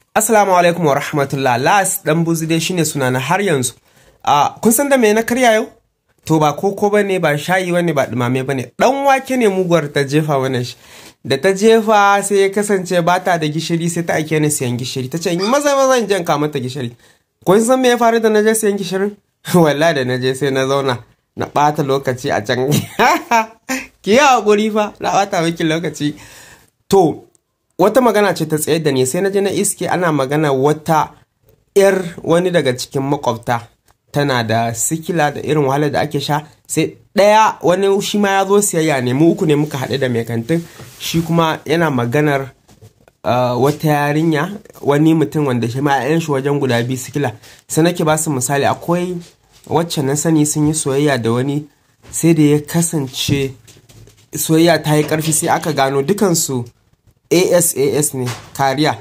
Assalamu alaikum wa rahmatullah. Las dan buzi dai shine sunana har yanzu. A kun san da me na karya yau? To ba koko bane ba shayi bane ba dumame bane. Dan wake ne muguwar ta jefa wannan shi. Da ta jefa sai ya kasance ba ta da gishiri sai ta ake ni siyan gishiri. Ta ce maza maza in jan mata gishiri. Kun san me ya faru da na je siyan gishirin? Wallahi da na je sai na zauna na ɓata lokaci a can. Ki yi haƙuri fa na ɓata miki lokaci. To wata magana ce ta tsaye da ni sai na je na iske ana magana wata 'yar wani daga cikin makwabta tana da sikila da irin wahalar da ake sha sai ɗaya wani shi ma ya zo siyayya ne mu uku ne muka haɗu da mai kantin shi kuma yana maganar uh, wata yarinya wani mutum wanda shi ma 'yan shi wajen guda biyu sikila sai nake ba su misali akwai wacce na sani sun yi soyayya da wani sai da ya kasance soyayya ta yi ƙarfi sai aka gano dukansu asas ne kariya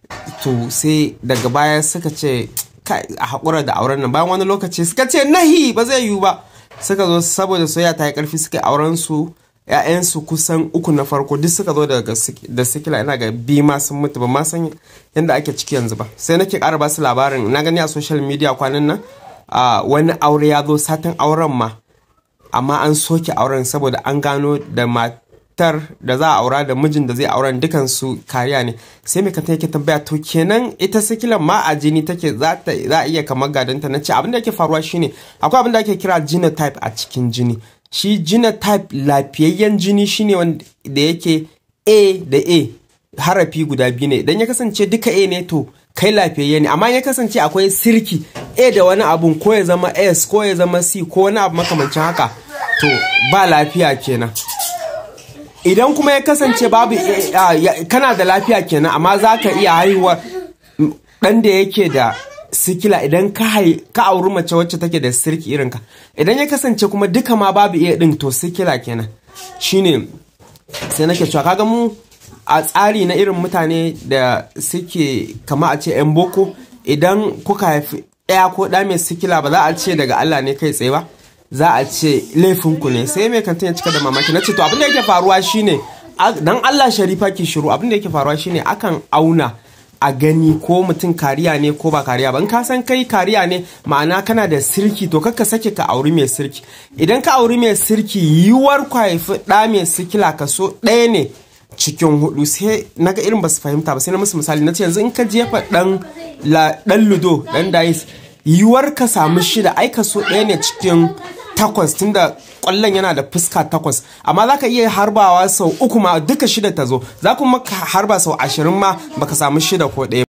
to sai daga baya suka ce a haƙura da auren nan bayan wani lokaci suka ce nahi ba zai yiwu ba suka zo saboda soyayya ta yi ƙarfi suka auren su ‘ya'yansu kusan uku na farko duk suka zo da sikila ina ga bi ma sun mutu ba ma san yadda ake ciki yanzu ba sai nake ƙara ba su labarin na gani a social media kwanan nan wani aure ya zo satin auren ma amma an soke auren saboda an gano da matar da za a aura da mijin da zai auren dukansu kariya ne sai mai kanta yake tambaya to kenan ita sikilan ma a jini take za a iya kamar gadanta na ce abin da yake faruwa shine akwai abin da ake kira genotype a cikin jini shi genotype lafiyayyen jini shine wanda da yake a da a harafi guda biyu ne idan ya kasance duka a ne to kai lafiyayye ne amma ya kasance akwai sirki a da wani abun ko ya zama s ko ya zama c ko wani abu makamancin haka to ba lafiya kenan idan kuma ya kasance babu kana da lafiya kenan amma za ka iya haihuwar ɗan da yake da sikila idan ka auri mace wacce take da sirki irinka idan ya kasance kuma duka ma babu iya ɗin to sikila kenan shine sai nake cewa kaga mu a tsari na irin mutane da suke kama a ce 'yan boko idan kuka haifi ɗaya ko ɗa mai sikila ba za a ce daga Allah ne kai tsaye ba za a ce laifinku ne sai mai kantin ya cika da mamaki na ce to abin da yake faruwa shine dan Allah sharifa ki shiru abin da yake faruwa shine akan auna a gani ko mutum kariya ne ko ba kariya ba in ka san kai kariya ne ma'ana kana da sirki to kakka sake ka auri mai sirki idan ka auri mai sirki yiwuwar ku haifi ɗa mai sikila kaso ɗaya ne cikin hudu sai naga irin ba su fahimta ba sai na musu misali na ce yanzu in ka jefa dan dan ludo dan dais yiwuwar ka samu shida ai kaso ɗaya ne cikin takwas tunda kwallon yana da fuska takwas amma za ka iya harbawa sau uku ma duka shida ta zo za kuma ka harba sau ashirin ma baka samu shida ko ɗaya